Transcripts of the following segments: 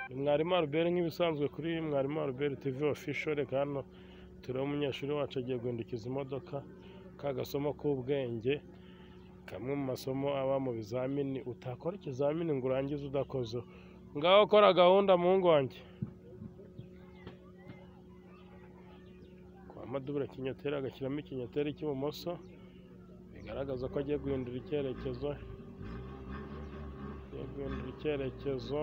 ni mwarimu albert nk'ibisanzwe kuri mwarimu albert tv official reka hano tureba umunyeshuri wacu agiye guhindukiza imodoka ka gasomo k'ubwenge kamwe mu masomo aba mu bizamini utakora ikizamini ngo urangize udakoze ngaho kora gahunda mu ngonge kwa madubure kinyoteri agashyiramo ikinyoteri cy'ibumoso bigaragaza ko agiye guhindura icyerekezo agiye guhindura icyerekezo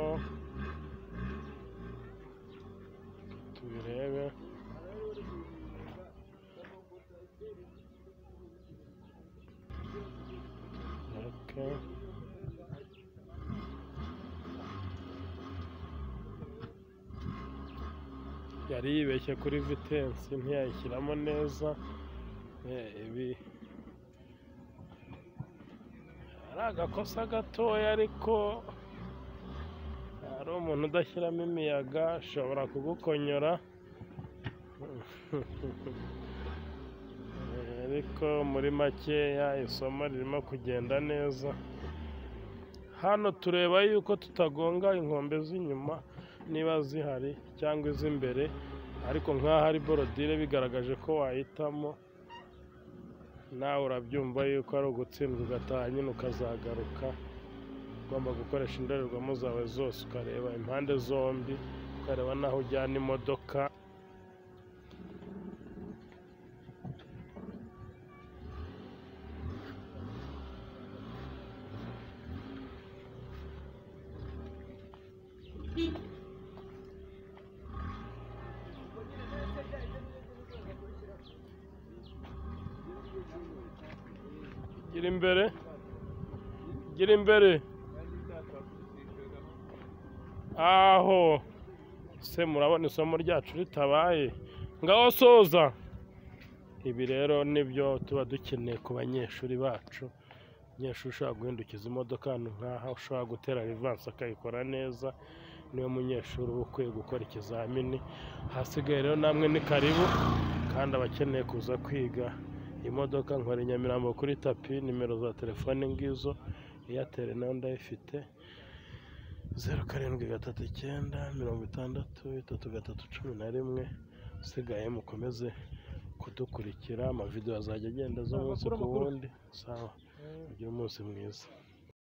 tubirebe Okay. yari yibeshye kuri vitensi ntiyayishyiramo neza Eh, ibi ari agakosa gatoya ariko hari umuntu udashyiramo imiyaga ashobora kugukonyora Eh, ariko muri makeya isomo ririmo kugenda neza hano tureba yuko tutagonga inkombe z'inyuma niba zihari cyangwa iz'imbere ariko nk'aho ari borodire bigaragaje ko wahitamo nawe urabyumva yuko ari ugutsindwa ugataha nyine ukazagaruka ugomba gukoresha indorerwamo zawe zose ukareba impande zombi ukareba n'aho ujyana imodoka gira imbere gira imbere aho se murabona isomo ryacu ritabaye ngaho soza ibi rero nibyo tuba dukeneye ku banyeshuri bacu umunyeshuri ushobora guhindukiza imodoka ahantu nk'aha ushobora gutera rivansi akayikora neza niwe munyeshuri uba ukwiye gukora ikizamini hasigaye rero namwe ni karibu kandi abakeneye kuza kwiga imodoka nkora nyamirambo kuri tapi nimero za telefone ngizo eyateri nayo ndayifite zeru karindwi gatatu icyenda mirongo itandatu itatu gatatu cumi na rimwe usigaye mukomeze kudukurikira amavidewo azajya agenda zo umunsi ku wundi sawa mugire umunsi mwiza